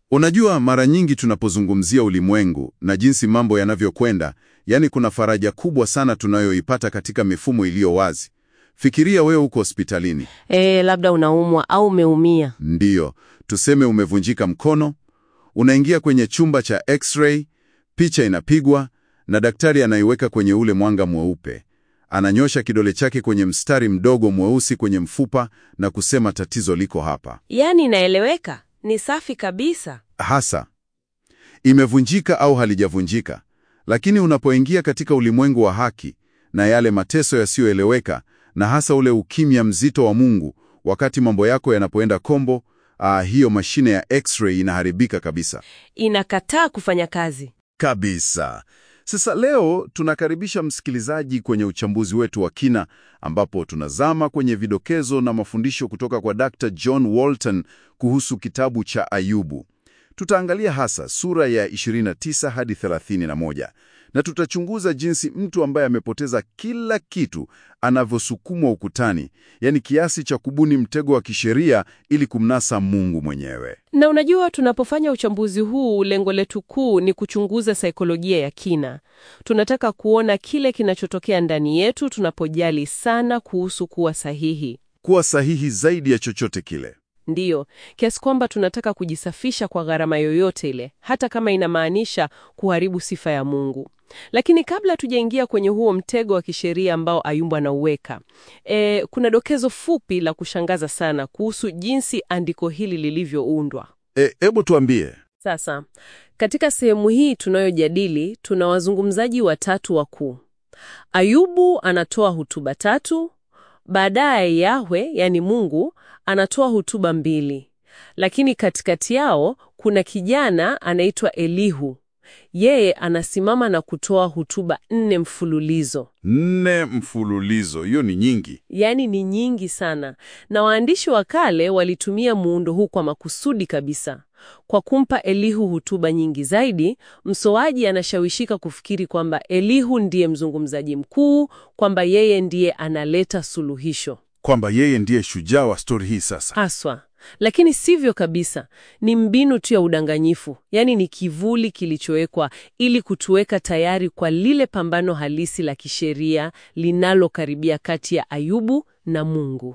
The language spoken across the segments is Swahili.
Unajua, mara nyingi tunapozungumzia ulimwengu na jinsi mambo yanavyokwenda, yani kuna faraja kubwa sana tunayoipata katika mifumo iliyo wazi. Fikiria wewe uko hospitalini, E, labda unaumwa au umeumia. ndiyo tuseme umevunjika mkono, unaingia kwenye chumba cha x-ray, picha inapigwa na daktari anaiweka kwenye ule mwanga mweupe. Ananyosha kidole chake kwenye mstari mdogo mweusi kwenye mfupa na kusema tatizo liko hapa. Yaani inaeleweka, ni safi kabisa. hasa imevunjika au halijavunjika. Lakini unapoingia katika ulimwengu wa haki na yale mateso yasiyoeleweka, na hasa ule ukimya mzito wa Mungu, wakati mambo yako yanapoenda kombo, ah, hiyo mashine ya x-ray inaharibika kabisa Inakataa kufanya kazi. kabisa. Sasa leo tunakaribisha msikilizaji kwenye uchambuzi wetu wa kina, ambapo tunazama kwenye vidokezo na mafundisho kutoka kwa Dr. John Walton kuhusu kitabu cha Ayubu. Tutaangalia hasa sura ya 29 hadi 31 na tutachunguza jinsi mtu ambaye amepoteza kila kitu anavyosukumwa ukutani, yaani kiasi cha kubuni mtego wa kisheria ili kumnasa Mungu mwenyewe. Na unajua, tunapofanya uchambuzi huu, lengo letu kuu ni kuchunguza saikolojia ya kina. Tunataka kuona kile kinachotokea ndani yetu tunapojali sana kuhusu kuwa sahihi. Kuwa sahihi zaidi ya chochote kile. Ndiyo, kiasi kwamba tunataka kujisafisha kwa gharama yoyote ile, hata kama inamaanisha kuharibu sifa ya Mungu. Lakini kabla tujaingia kwenye huo mtego wa kisheria ambao Ayubu anauweka, e, kuna dokezo fupi la kushangaza sana kuhusu jinsi andiko hili lilivyoundwa. E, hebu tuambie. Sasa, katika sehemu hii tunayojadili, tuna wazungumzaji watatu wakuu. Ayubu anatoa hutuba tatu, baadaye Yahwe, yani Mungu, anatoa hutuba mbili. Lakini katikati yao kuna kijana anaitwa Elihu. Yeye anasimama na kutoa hutuba nne mfululizo. Nne mfululizo, hiyo ni nyingi. Yaani ni nyingi sana, na waandishi wa kale walitumia muundo huu kwa makusudi kabisa. Kwa kumpa Elihu hutuba nyingi zaidi, msoaji anashawishika kufikiri kwamba Elihu ndiye mzungumzaji mkuu, kwamba yeye ndiye analeta suluhisho Kwamba yeye ndiye shujaa wa stori hii sasa. haswa. Lakini sivyo kabisa, ni mbinu tu ya udanganyifu, yaani ni kivuli kilichowekwa ili kutuweka tayari kwa lile pambano halisi la kisheria linalokaribia kati ya Ayubu na Mungu.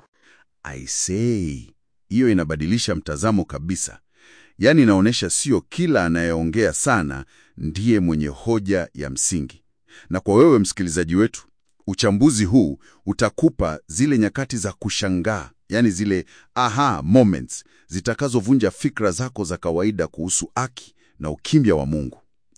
I say, hiyo inabadilisha mtazamo kabisa. Yaani inaonyesha sio kila anayeongea sana ndiye mwenye hoja ya msingi. Na kwa wewe msikilizaji wetu, uchambuzi huu utakupa zile nyakati za kushangaa, yaani zile aha moments zitakazovunja fikra zako za kawaida kuhusu haki na ukimya wa Mungu.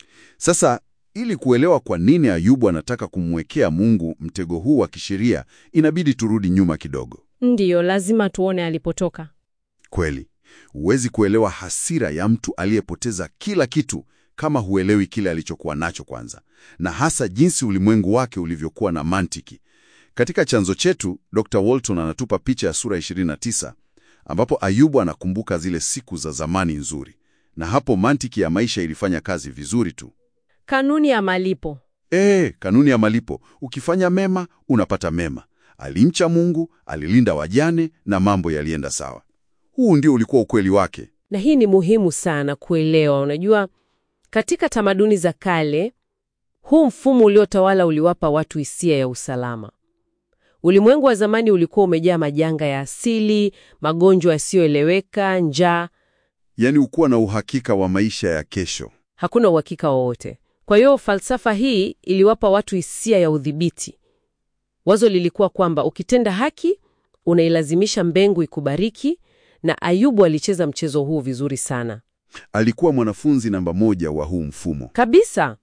Sasa ili kuelewa kwa nini Ayubu anataka kumwekea Mungu mtego huu wa kisheria, inabidi turudi nyuma kidogo. Ndiyo, lazima tuone alipotoka. Kweli, huwezi kuelewa hasira ya mtu aliyepoteza kila kitu kama huelewi kile alichokuwa nacho kwanza, na hasa jinsi ulimwengu wake ulivyokuwa na mantiki. Katika chanzo chetu, Dr. Walton anatupa picha ya sura 29 ambapo Ayubu anakumbuka zile siku za zamani nzuri, na hapo mantiki ya maisha ilifanya kazi vizuri tu. Kanuni ya malipo. Ee, kanuni ya malipo, ukifanya mema unapata mema. Alimcha Mungu, alilinda wajane na mambo yalienda sawa. Huu ndio ulikuwa ukweli wake. Na hii ni muhimu sana kuelewa. Unajua, katika tamaduni za kale, huu mfumo uliotawala uliwapa watu hisia ya usalama. Ulimwengu wa zamani ulikuwa umejaa majanga ya asili, magonjwa yasiyoeleweka, njaa, Yaani ukuwa na uhakika wa maisha ya kesho. hakuna uhakika wowote. Kwa hiyo falsafa hii iliwapa watu hisia ya udhibiti. Wazo lilikuwa kwamba ukitenda haki unailazimisha mbingu ikubariki, na Ayubu alicheza mchezo huu vizuri sana Alikuwa mwanafunzi namba moja wa huu mfumo. kabisa,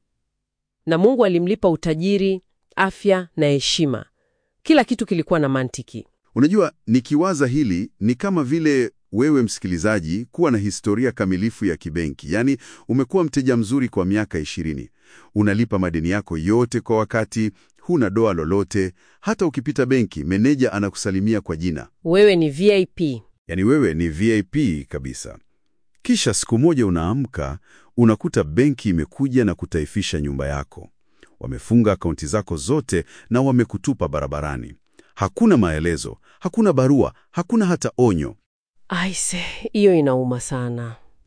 na Mungu alimlipa utajiri, afya na heshima. Kila kitu kilikuwa na mantiki. Unajua, nikiwaza hili ni kama vile wewe msikilizaji kuwa na historia kamilifu ya kibenki. Yaani umekuwa mteja mzuri kwa miaka ishirini, unalipa madeni yako yote kwa wakati, huna doa lolote. Hata ukipita benki, meneja anakusalimia kwa jina, Wewe ni VIP. yaani wewe ni VIP kabisa. Kisha siku moja unaamka, unakuta benki imekuja na kutaifisha nyumba yako. Wamefunga akaunti zako zote na wamekutupa barabarani. Hakuna maelezo, hakuna barua, hakuna hata onyo. Aise, hiyo inauma sana.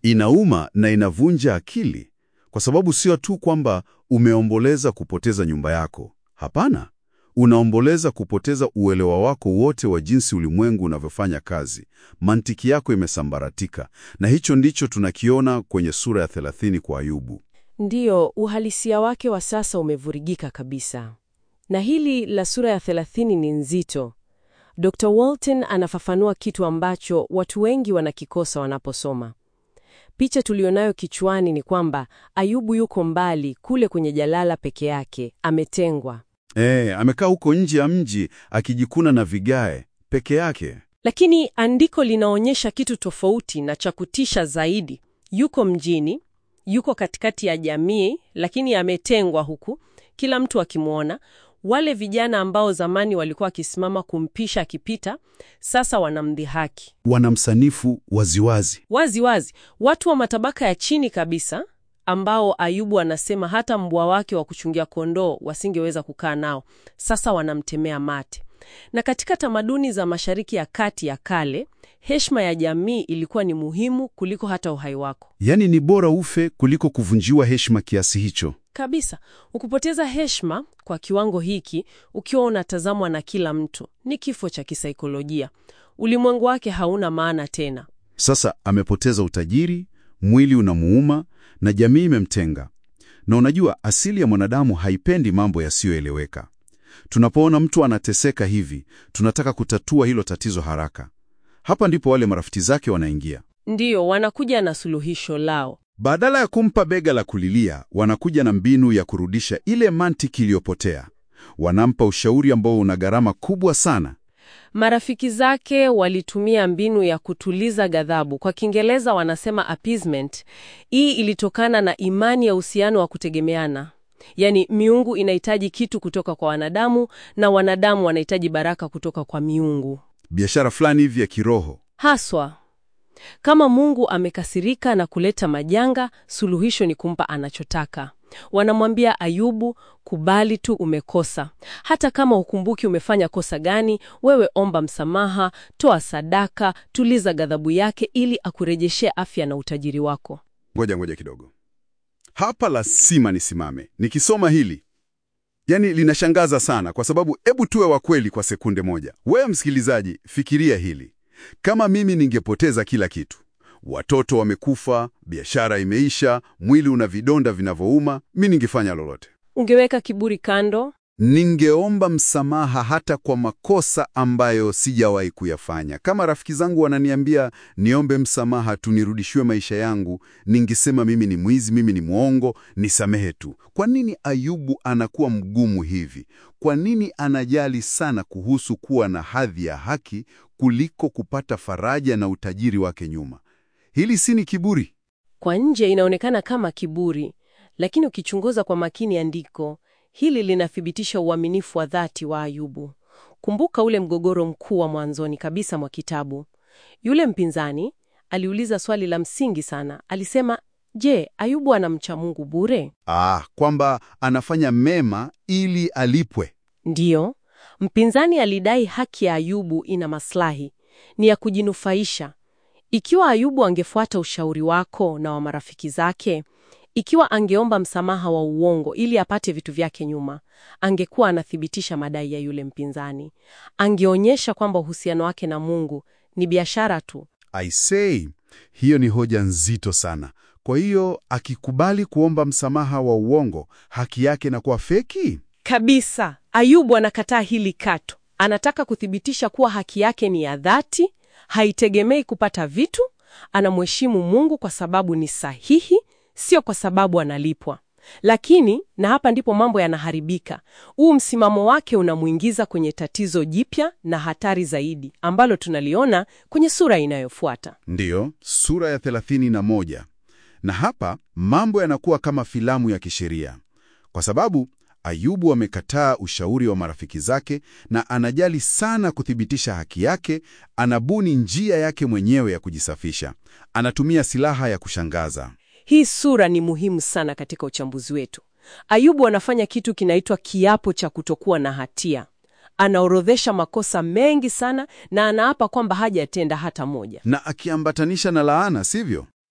Inauma na inavunja akili, kwa sababu sio tu kwamba umeomboleza kupoteza nyumba yako. Hapana, unaomboleza kupoteza uelewa wako wote wa jinsi ulimwengu unavyofanya kazi. Mantiki yako imesambaratika, na hicho ndicho tunakiona kwenye sura ya 30 kwa Ayubu. Ndiyo, uhalisia wake wa sasa umevurugika kabisa, na hili la sura ya 30 ni nzito. Dr. Walton anafafanua kitu ambacho watu wengi wanakikosa wanaposoma. Picha tulionayo kichwani ni kwamba Ayubu yuko mbali kule kwenye jalala peke yake, ametengwa. Eh, amekaa huko nje ya mji akijikuna na vigae peke yake. Lakini andiko linaonyesha kitu tofauti na cha kutisha zaidi. Yuko mjini, yuko katikati ya jamii, lakini ametengwa huku, kila mtu akimwona. Wale vijana ambao zamani walikuwa wakisimama kumpisha akipita, sasa wanamdhihaki Wanamsanifu waziwazi. wazi wazi. Watu wa matabaka ya chini kabisa, ambao Ayubu anasema hata mbwa wake wa kuchungia kondoo wasingeweza kukaa nao, sasa wanamtemea mate. Na katika tamaduni za Mashariki ya Kati ya kale, heshima ya jamii ilikuwa ni muhimu kuliko hata uhai wako Yaani ni bora ufe kuliko kuvunjiwa heshima kiasi hicho. kabisa. Ukupoteza heshima kwa kiwango hiki, ukiwa unatazamwa na kila mtu, ni kifo cha kisaikolojia. Ulimwengu wake hauna maana tena. Sasa amepoteza utajiri, mwili unamuuma na jamii imemtenga. Na unajua asili ya mwanadamu haipendi mambo yasiyoeleweka. Tunapoona mtu anateseka hivi, tunataka kutatua hilo tatizo haraka. Hapa ndipo wale marafiki zake wanaingia. Ndiyo, wanakuja na suluhisho lao. Badala ya kumpa bega la kulilia, wanakuja na mbinu ya kurudisha ile mantiki iliyopotea. Wanampa ushauri ambao una gharama kubwa sana. Marafiki zake walitumia mbinu ya kutuliza ghadhabu. Kwa Kiingereza wanasema appeasement. Hii ilitokana na imani ya uhusiano wa kutegemeana, yaani miungu inahitaji kitu kutoka kwa wanadamu na wanadamu wanahitaji baraka kutoka kwa miungu. Biashara fulani hivi ya kiroho. Haswa kama Mungu amekasirika na kuleta majanga, suluhisho ni kumpa anachotaka. Wanamwambia Ayubu, kubali tu umekosa. Hata kama ukumbuki umefanya kosa gani, wewe omba msamaha, toa sadaka, tuliza ghadhabu yake ili akurejeshee afya na utajiri wako. Ngoja ngoja kidogo, hapa lazima nisimame nikisoma hili. Yaani linashangaza sana, kwa sababu hebu tuwe wa kweli kwa sekunde moja. Wewe msikilizaji, fikiria hili. Kama mimi ningepoteza kila kitu, watoto wamekufa, biashara imeisha, mwili una vidonda vinavyouma, mi ningefanya lolote. Ungeweka kiburi kando, Ningeomba msamaha hata kwa makosa ambayo sijawahi kuyafanya. Kama rafiki zangu wananiambia niombe msamaha tu nirudishiwe maisha yangu, ningesema mimi ni mwizi, mimi ni mwongo, nisamehe tu. Kwa nini Ayubu anakuwa mgumu hivi? Kwa nini anajali sana kuhusu kuwa na hadhi ya haki kuliko kupata faraja na utajiri wake nyuma? Hili si ni kiburi? kwa nje inaonekana kama kiburi, lakini ukichunguza kwa makini andiko hili linathibitisha uaminifu wa dhati wa Ayubu. Kumbuka ule mgogoro mkuu wa mwanzoni kabisa mwa kitabu. Yule mpinzani aliuliza swali la msingi sana. Alisema, je, Ayubu anamcha Mungu bure? Ah, kwamba anafanya mema ili alipwe. Ndiyo, mpinzani alidai haki ya Ayubu ina maslahi, ni ya kujinufaisha. Ikiwa Ayubu angefuata ushauri wako na wa marafiki zake, ikiwa angeomba msamaha wa uongo ili apate vitu vyake nyuma, angekuwa anathibitisha madai ya yule mpinzani. Angeonyesha kwamba uhusiano wake na Mungu ni biashara tu. I say, hiyo ni hoja nzito sana. Kwa hiyo akikubali kuomba msamaha wa uongo, haki yake inakuwa feki? Kabisa. Ayubu anakataa hili kato. Anataka kuthibitisha kuwa haki yake ni ya dhati, haitegemei kupata vitu. Anamheshimu Mungu kwa sababu ni sahihi, sio kwa sababu analipwa. Lakini, na hapa ndipo mambo yanaharibika, huu msimamo wake unamwingiza kwenye tatizo jipya na hatari zaidi ambalo tunaliona kwenye sura inayofuata. Ndiyo, sura ya 31. Na hapa mambo yanakuwa kama filamu ya kisheria, kwa sababu Ayubu amekataa ushauri wa marafiki zake na anajali sana kuthibitisha haki yake. Anabuni njia yake mwenyewe ya kujisafisha, anatumia silaha ya kushangaza. Hii sura ni muhimu sana katika uchambuzi wetu. Ayubu anafanya kitu kinaitwa kiapo cha kutokuwa na hatia. Anaorodhesha makosa mengi sana na anaapa kwamba hajatenda hata moja. na akiambatanisha na laana, sivyo?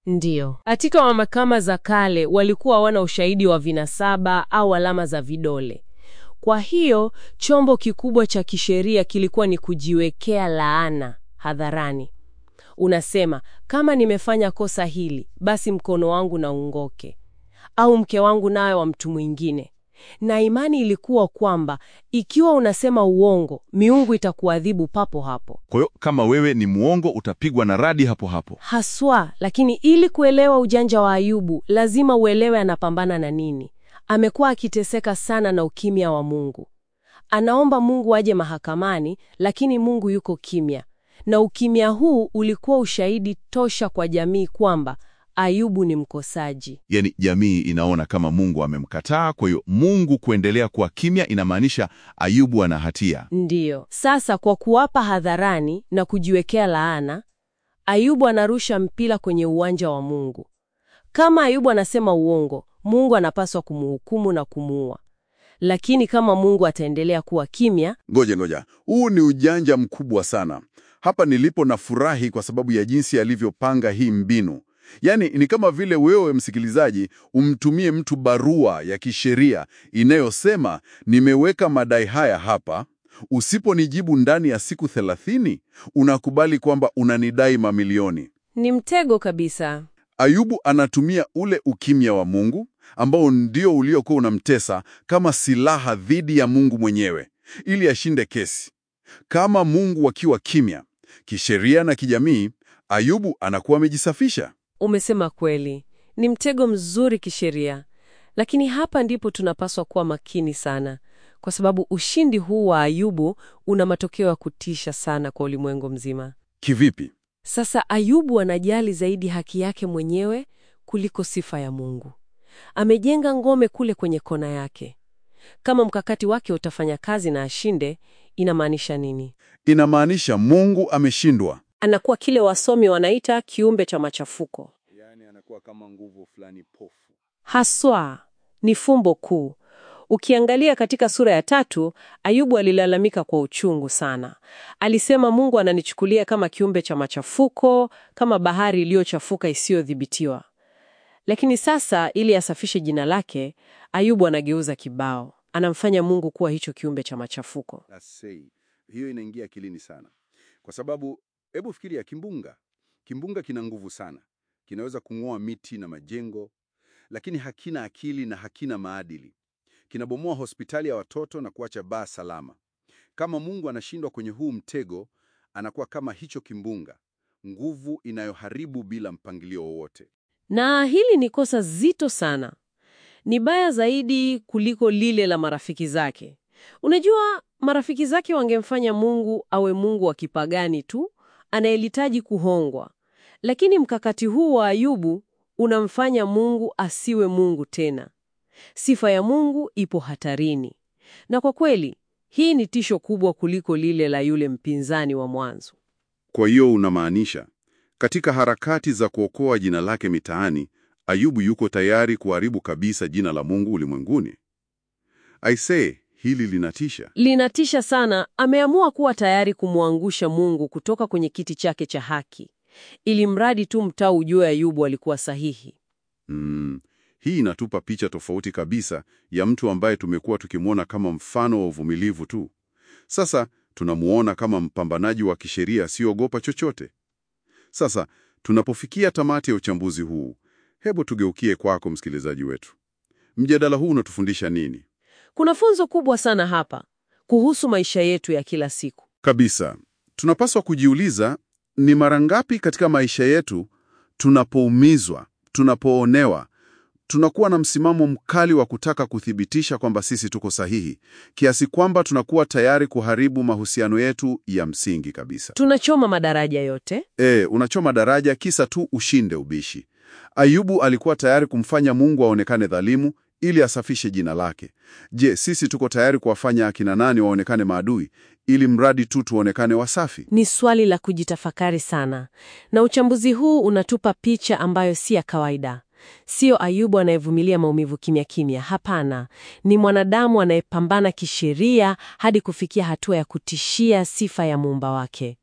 Ndiyo. Katika mahakama za kale walikuwa hawana ushahidi wa vinasaba au alama za vidole. Kwa hiyo chombo kikubwa cha kisheria kilikuwa ni kujiwekea laana hadharani. Unasema, kama nimefanya kosa hili, basi mkono wangu na ungoke, au mke wangu nawe wa mtu mwingine. Na imani ilikuwa kwamba ikiwa unasema uongo, miungu itakuadhibu papo hapo. Kwa hiyo kama wewe ni mwongo utapigwa na radi hapo hapo. Haswa, lakini ili kuelewa ujanja wa Ayubu, lazima uelewe anapambana na nini. Amekuwa akiteseka sana na ukimya wa Mungu. Anaomba Mungu aje mahakamani, lakini Mungu yuko kimya. Na ukimya huu ulikuwa ushahidi tosha kwa jamii kwamba Ayubu ni mkosaji. Yaani jamii inaona kama Mungu amemkataa, kwa hiyo Mungu kuendelea kuwa kimya inamaanisha Ayubu ana hatia. Ndiyo. Sasa kwa kuwapa hadharani na kujiwekea laana, Ayubu anarusha mpira kwenye uwanja wa Mungu. Kama Ayubu anasema uongo, Mungu anapaswa kumhukumu na kumuua. Lakini kama Mungu ataendelea kuwa kimya, Ngoja ngoja, huu ni ujanja mkubwa sana. Hapa nilipo na furahi kwa sababu ya jinsi alivyopanga hii mbinu. Yaani ni kama vile wewe msikilizaji umtumie mtu barua ya kisheria inayosema nimeweka madai haya hapa, usiponijibu ndani ya siku thelathini unakubali kwamba unanidai mamilioni. ni mtego kabisa. Ayubu anatumia ule ukimya wa Mungu ambao ndio uliokuwa unamtesa kama silaha dhidi ya Mungu mwenyewe ili ashinde kesi. Kama Mungu akiwa kimya kisheria na kijamii, Ayubu anakuwa amejisafisha. Umesema kweli, ni mtego mzuri kisheria, lakini hapa ndipo tunapaswa kuwa makini sana, kwa sababu ushindi huu wa Ayubu una matokeo ya kutisha sana kwa ulimwengu mzima. Kivipi? Sasa Ayubu anajali zaidi haki yake mwenyewe kuliko sifa ya Mungu. Amejenga ngome kule kwenye kona yake. Kama mkakati wake utafanya kazi na ashinde, inamaanisha nini? Inamaanisha Mungu ameshindwa. Anakuwa kile wasomi wanaita kiumbe cha machafuko. Yaani anakuwa kama nguvu fulani pofu. Haswa ni fumbo kuu. Ukiangalia katika sura ya tatu, Ayubu alilalamika kwa uchungu sana. Alisema Mungu ananichukulia kama kiumbe cha machafuko, kama bahari iliyochafuka isiyodhibitiwa. Lakini sasa, ili asafishe jina lake, Ayubu anageuza kibao, anamfanya Mungu kuwa hicho kiumbe cha machafuko. Asei. Hiyo inaingia akilini sana, kwa sababu hebu fikiria kimbunga. Kimbunga kina nguvu sana, kinaweza kung'oa miti na majengo, lakini hakina akili na hakina maadili. Kinabomoa hospitali ya watoto na kuacha baa salama. Kama Mungu anashindwa kwenye huu mtego, anakuwa kama hicho kimbunga, nguvu inayoharibu bila mpangilio wowote. Na hili ni kosa zito sana. Ni baya zaidi kuliko lile la marafiki zake. Unajua, marafiki zake wangemfanya Mungu awe Mungu wa kipagani tu anayehitaji kuhongwa, lakini mkakati huu wa Ayubu unamfanya Mungu asiwe Mungu tena. Sifa ya Mungu ipo hatarini, na kwa kweli hii ni tisho kubwa kuliko lile la yule mpinzani wa mwanzo. Kwa hiyo unamaanisha katika harakati za kuokoa jina lake mitaani, Ayubu yuko tayari kuharibu kabisa jina la Mungu ulimwenguni. Aisee, hili linatisha. Linatisha sana. Ameamua kuwa tayari kumwangusha Mungu kutoka kwenye kiti chake cha haki, ili mradi tu mtaa ujue Ayubu alikuwa sahihi. Mm, hii inatupa picha tofauti kabisa ya mtu ambaye tumekuwa tukimwona kama mfano wa uvumilivu tu. Sasa tunamuona kama mpambanaji wa kisheria asiogopa chochote. Sasa tunapofikia tamati ya uchambuzi huu, hebu tugeukie kwako msikilizaji wetu. Mjadala huu unatufundisha nini? Kuna funzo kubwa sana hapa kuhusu maisha yetu ya kila siku. Kabisa, tunapaswa kujiuliza ni mara ngapi katika maisha yetu tunapoumizwa, tunapoonewa, tunakuwa na msimamo mkali wa kutaka kuthibitisha kwamba sisi tuko sahihi, kiasi kwamba tunakuwa tayari kuharibu mahusiano yetu ya msingi kabisa. Tunachoma madaraja yote. E, unachoma daraja kisa tu ushinde ubishi. Ayubu alikuwa tayari kumfanya Mungu aonekane dhalimu ili asafishe jina lake. Je, sisi tuko tayari kuwafanya akina nani waonekane maadui ili mradi tu tuonekane wasafi? Ni swali la kujitafakari sana, na uchambuzi huu unatupa picha ambayo si ya kawaida. Sio Ayubu anayevumilia maumivu kimya kimya. Hapana, ni mwanadamu anayepambana kisheria hadi kufikia hatua ya kutishia sifa ya muumba wake.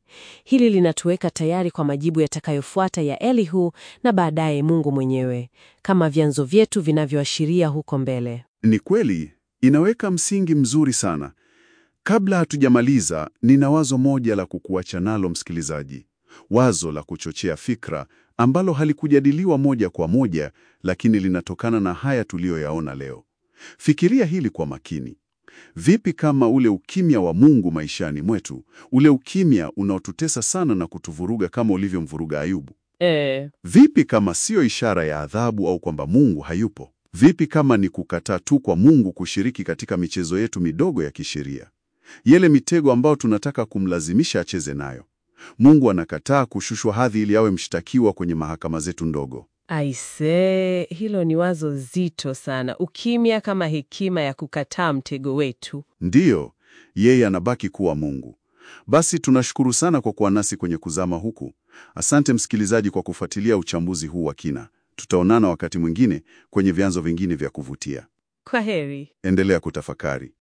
Hili linatuweka tayari kwa majibu yatakayofuata ya Elihu na baadaye Mungu mwenyewe, kama vyanzo vyetu vinavyoashiria huko mbele. Ni kweli, inaweka msingi mzuri sana. Kabla hatujamaliza, nina wazo moja la kukuacha nalo msikilizaji, wazo la kuchochea fikra ambalo halikujadiliwa moja kwa moja, lakini linatokana na haya tuliyoyaona leo. Fikiria hili kwa makini. Vipi kama ule ukimya wa Mungu maishani mwetu, ule ukimya unaotutesa sana na kutuvuruga kama ulivyomvuruga Ayubu? E, Vipi kama siyo ishara ya adhabu au kwamba Mungu hayupo? Vipi kama ni kukataa tu kwa Mungu kushiriki katika michezo yetu midogo ya kisheria, yele mitego ambayo tunataka kumlazimisha acheze nayo? Mungu anakataa kushushwa hadhi ili awe mshtakiwa kwenye mahakama zetu ndogo. aise, hilo ni wazo zito sana. Ukimya kama hekima ya kukataa mtego wetu. Ndiyo, yeye anabaki kuwa Mungu. Basi tunashukuru sana kwa kuwa nasi kwenye kuzama huku. Asante msikilizaji kwa kufuatilia uchambuzi huu wa kina. Tutaonana wakati mwingine kwenye vyanzo vingine vya kuvutia. Kwa heri. Endelea kutafakari.